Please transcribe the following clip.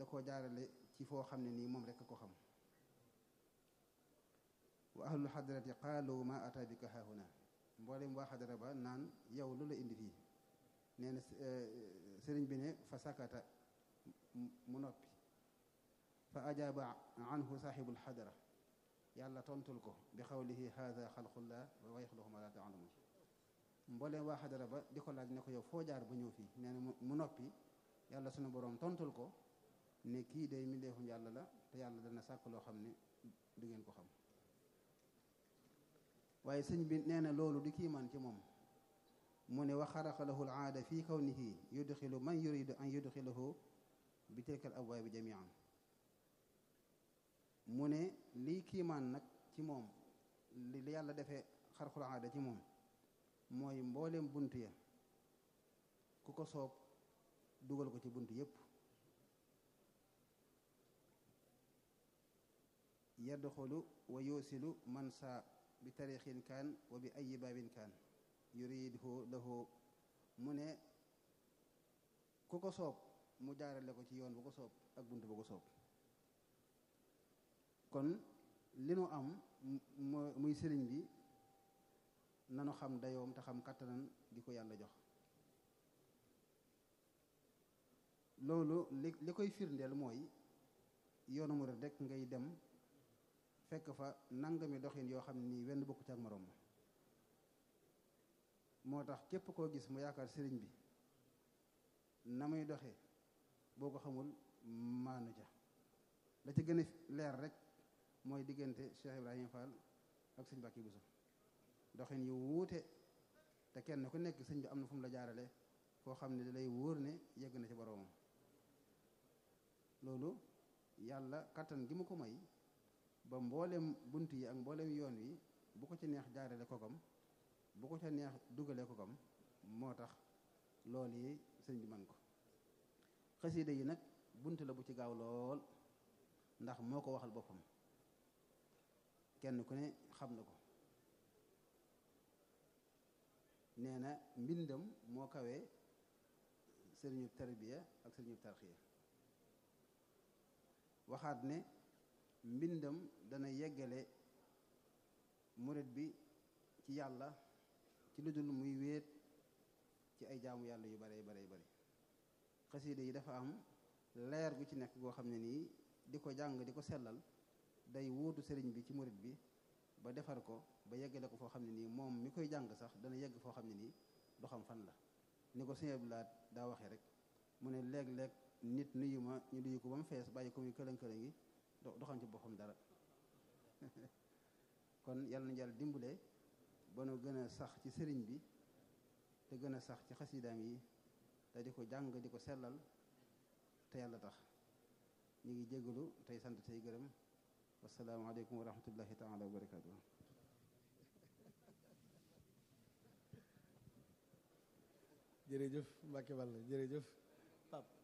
da koo jaarale ci foo xam ne nii moom rekk ko xam wa ahlul xadarati qaalu ma ata bika haahuna mboolem waa xadara ba naan yow lu la indi fii nee na sëriñ bi ne fa sakata mu noppi fa ajaaba anhu saaxibul xadara yàlla tontul ko bi xawlihi haada xalqullah wa yaxluqu ma la taalamun mbooleem waa xadara ba di ko laaj ne ko yow foo jaar ba ñëw fii nee na mu noppi yàlla sunu boroom tontul ko ne kii day mbindeefum yàlla la te yàlla dana sàkk loo xam ne du ngeen ko xam waaye sëñ bi nee na loolu di kiimaan ci moom mu ne wa xaraqa lahu alaada fi kawnihi yudxilu man yuridu an yudxilahu bi tilka al abwaabi jamian mu ne lii kiimaan nag ci moom li yàlla defee xarqul aada ci moom mooy mbooleem bunt ya ku ko soob dugal ko ci bunt yépp yadxulu wa yusilu man saa bi tarixin kaan wa bi ayi baabin kaan yuridhu lahu mu ne ku ko soob mu jaarale ko ci yoon bu ko soob ak bunt bu ko soob kon li nu am muy sëriñ bi nanu xam dayoom te xam kàttanan gi ko yàlla jox loolu li li koy firndeel mooy yoonu murid rek ngay dem fekk fa nangami doxin yoo xam ni wenn bokku ci ak moroom ma moo tax képp koo gis mu yaakaar sëriñ bi na muy doxee boo ko xamul maanu ja la ci gën a leer rek mooy diggante Cheikh Ibrahima Fall ak sëñ Mbàkke Buso doxin yu wuute te kenn ku nekk sëñ bi am na fu mu la jaarale foo xam ne da lay wóor ne yegg na ci boroomam loolu yàlla kattan gi mu ko may ba mboolem bunt yi ak mboolem yoon wi bu ko ci neex jaarale kokam bu ko ca neex dugale kokam moo tax loolu yi sëñ bi man ko xasida yi nag bunt la bu ci gaaw lool ndax moo ko waxal boppam kenn ku ne xam na ko nee na mbindam moo kawee sëriñu tarbiya ak sëriñu tarxiya waxaat ne mbindam dana yeggale murit bi ci yàlla ci lu dul muy wéet ci ay jaamu yàlla yu bare bare bare xasiida yi dafa am leer gu ci nekk goo xam ne nii di ko jàng di ko sellal day wuutu sëriñ bi ci murit bi ba defar ko ba yeggale ko foo xam ne nii moom mi koy jàng sax dana yegg foo xam ne nii du xam fan la ni ko sëñ Abdulaay daa waxee rek mu ne léeg-léeg nit nuyu ma ñu duyu ko ba mu fees bàyyi ko muy këlën-këlën gi du xam ci boppam dara kon yàlla na jàll dimbale ba nu gën a sax ci sëriñ bi te gën a sax ci xasidaam yi te di ko jàng di ko sellal te yàlla tax ñu ngi jégalu tey sant tey gërëm wasalaamaaleykum wa rahmatullahi taala wa barakaatu. jërëjëf Mbacke Balla jërëjëf Pape